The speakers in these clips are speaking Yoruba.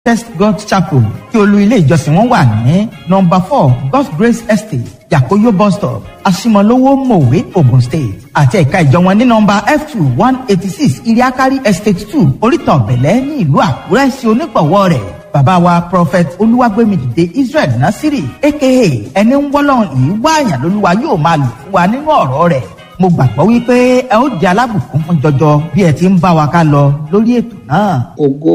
Test God Chapel tí olú ilé ìjọsìn wọn wà ní nọ́mbà four God's Grace Estate Yakoyo bus stop Asimolowo Mowe Ogun State àti ẹ̀ka ìjọ wọn ní nọ́mbà F two one eighty six Iriakari Estate two Oríta Ọ̀bẹ̀lẹ̀ ní ìlú Àkúrẹ́ sí onígbọ̀wọ́ rẹ̀ bàbá wa prophet olúwàgbẹ́mìdìde Israel Nasiri aka ẹni ń wọ́lọ́run yìí wáàyàn lólúwa yóò máa lò fún wa nínú ọ̀rọ̀ rẹ̀ mo gbàgbọ́ wípé ẹ ó di alábùkún fún jọjọ bí ẹ ti ń bá wa ká lọ lórí ètò náà. ògo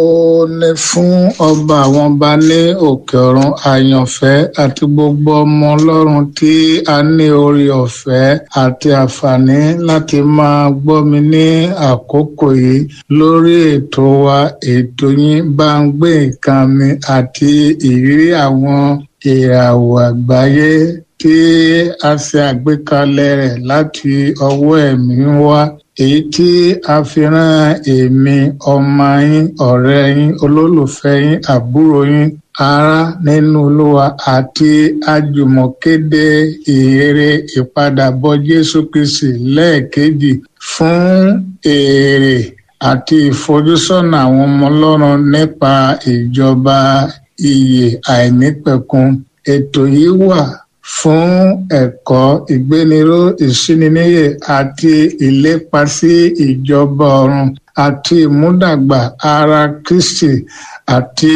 ni fún ọba àwọn ọba ní òkè ọ̀run àyànfẹ́ àti gbogbo ọmọ ọlọ́run tí a ní orí ọ̀fẹ́ àti àǹfààní láti máa gbọ́ mi ní àkókò yìí lórí ètò wa ètò yín bá ń gbé nǹkan mi àti ìrírí àwọn ìràwọ̀ àgbáyé tí a ṣe àgbékalẹ̀ rẹ̀ láti ọwọ́ ẹ̀mí wá èyí tí a fi rán èmi ọmọ yín ọ̀rẹ́ yín olólùfẹ́ yín àbúrò yín ará nínú olúwa àti àjùmọ̀kéde ìrere ìpadàbọ̀ jésù kristi lẹ́ẹ̀kejì fún èrè àti ìfojúsọ́nà àwọn ọmọ ọlọ́run nípa ìjọba ìyè àìnípẹ̀kun ètò yìí wà fún ẹ̀kọ́ ìgbéniró ìsíniníyè àti ìlépa sí ìjọba ọ̀run àti ìmúdàgbà ara Kristi àti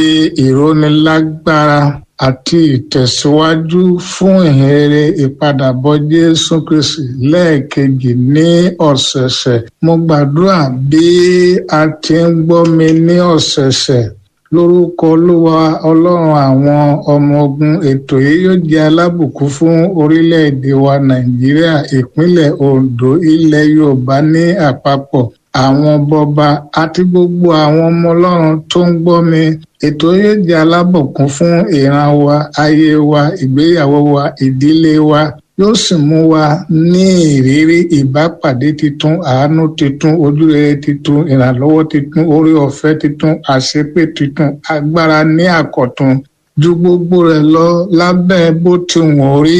ìrónilágbára àti ìtẹ̀síwájú fún ìhìnrere ìpadàbọ̀ Jésù Kristi lẹ́ẹ̀kejì ní ọ̀sẹ̀ẹ̀sẹ̀ mo gbàdúrà bí a ti ń gbọ́ mi ní ọ̀sẹ̀ẹ̀sẹ̀ lórúkọ olúwa ọlọ́run àwọn ọmọ ogun ètò yìí yóò jẹ́ alábùkún fún orílẹ̀-èdè wa nàìjíríà ìpínlẹ̀ ondo ilẹ̀ yorùbá ní àpapọ̀ àwọn bọba àti gbogbo àwọn ọmọ ọlọ́run tó ń gbọ́ mi ètò yóò jẹ́ alábùkún fún ìran wa ayé wa ìgbéyàwó wa ìdílé wa yóò sì mú wa ní ìrírí ìbápàdé titun àánú titun ojúrere titun ìrànlọ́wọ́ titun orí ọ̀fẹ́ titun àṣepé titun agbára ní àkọ̀tun ju gbogbo rẹ̀ lọ lábẹ́ bó ti wọ́n rí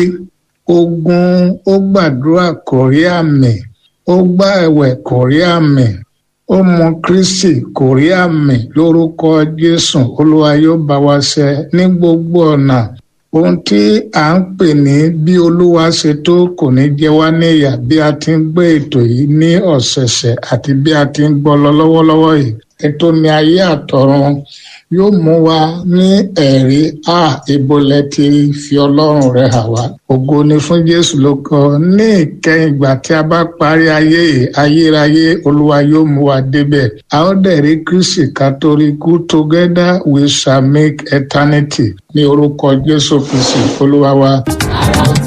ogun ó gbàdúrà kò rí àmì ó gbá ẹ̀wẹ̀ kò rí àmì ó mọ kristi kò rí àmì lórúkọ jésù olúwa yóò bá wa ṣe ní gbogbo ọ̀nà ohun tí à ń pè ní bí olúwa ṣe tó kò ní jẹ wá níyà bí a ti ń gbé ètò yìí ní ọ̀sẹ̀ẹ̀sẹ̀ àti bí a ti ń gbọ́ lọ lọ́wọ́lọ́wọ́ yìí ètò ní ayé àtọ̀run yóò mú wa ní ẹ̀rí a ìbolẹ̀ ti fi ọlọ́run rẹ̀ hàn wá ògo ni fún jésù ló kọ ní ìkẹyìn ìgbà tí a bá parí ayé ayérayé olúwa yóò mú wa débẹ̀ a ó dẹ̀ rí kristi kátólíkù together we shall make eternity ní orúkọ jésù kristi olúwa wa.